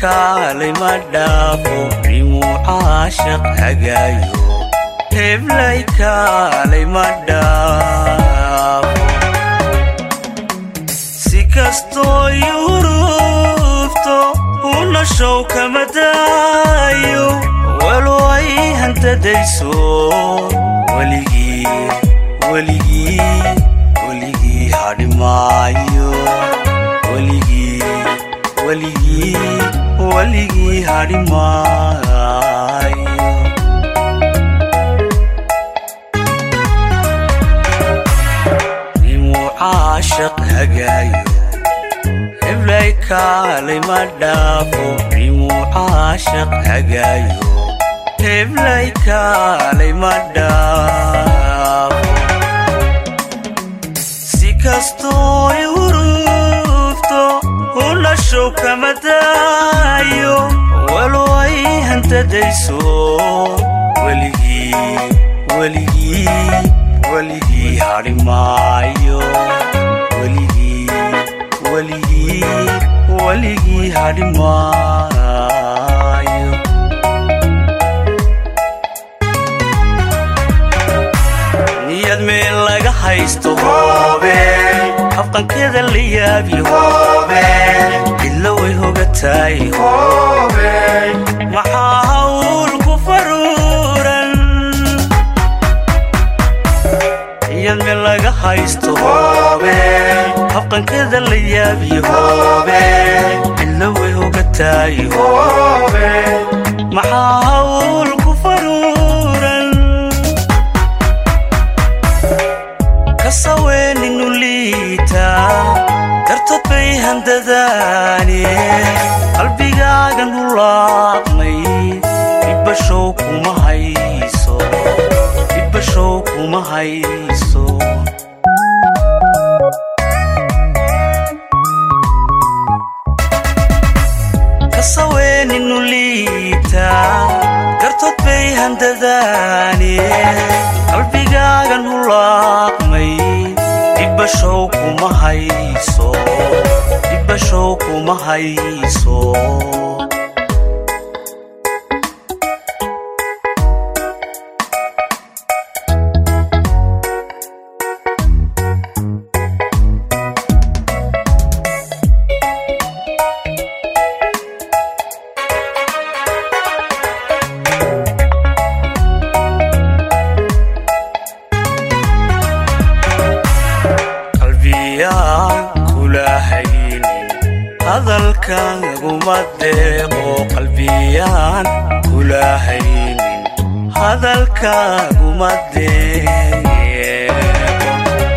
kaalay ma dhaafo rimuu caashaq hagaayo heblay kaalay ma dhaafo si kastoo yurufto unashow kama daayo walo ay hantadayso weligii weligii weligii hadhimaayo weligii weligii weligii hadhimaayo nimuu caashaq hagaayo heblay kaalay ma dhaafo nimuu caashaq hagaayo heblay kaalay ma dhaafo si kastoo yurufto unashow kama daayo walo ay hantadayso weligii weligii weligii hadhimaayo weligii weligii weligii hadhimaayo niyad meel laga haysto hoobe habqankeeda la yaabi hoobe cidlo way hogataay hoobe maxaa hawl ku faruuran niyad meel laga haysto hoobe habqankeeda la yaabi hoobe cidlo way hogataay hoobe maxaa hawl ku faruuran kasaweeninu liita dartood bay handadaane qalbigaagan hulaaqmay dhibbashow kuma hayso dhibbashow kuma hayso kasaweeninu liita dartood bay handadaane qalbigaagan hulaaqmay dhibbashow kuma hayso dhibbashow kuma hayso qalbiyaan kula haynin hadalkaaguma deeqo qalbiyaan kula haynin hadalkaaguma deeqo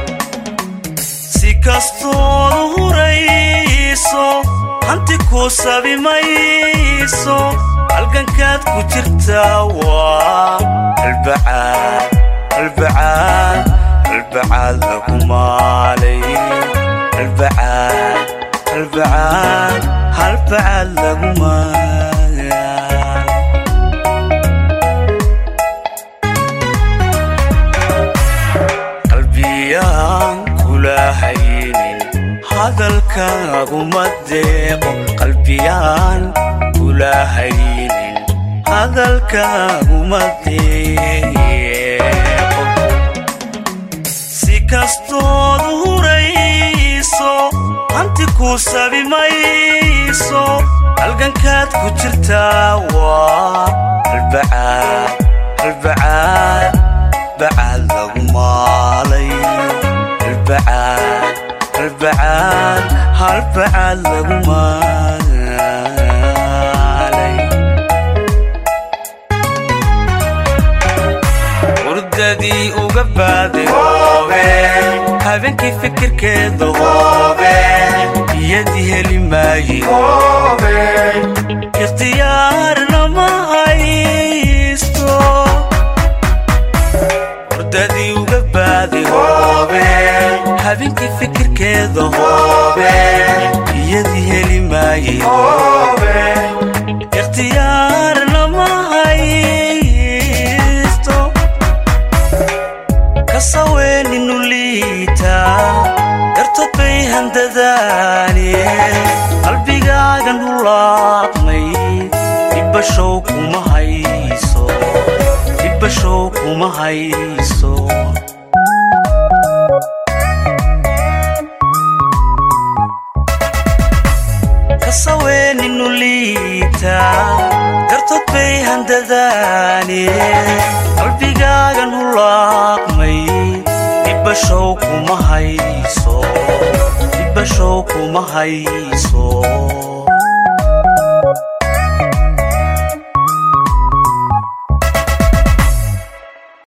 si kastood hurayso hanti ku sabi mayso halgankaad ku jirtaa waa albacaad albacaad albacaad lagu maalay albacaad albacaad halbacaad lagu maalay qalbiyaan kula haynin hadalkaaguma deeqo qalbiyaan kula haynin hadalkaaguma deeqo si kastood hurayso hanti ku sabi mayso halgankaad ku jirtaa waa albacaad albacaad bacaad lagu maalay albacaad albacaad halbacaad lagu maalay hurdadii uga baaday hoobe habeenkii fikirkeeda hoobe iyadii heli maaye hoobe ikhtiyaarna ma haysto hurdadii uga baaday hoobe habeenkii fikirkeeda hoobe iyadii heli maaye hoobe ikhtiyaarna ma haysto kasaweeninu liita dartood bay handadaane qalbigaagan hulaaqmay kuma hayso kasaweeninu liita gartood bay handadaane qalbigaagan hulaaqmay dibashow kuma hayso dibashow kuma hayso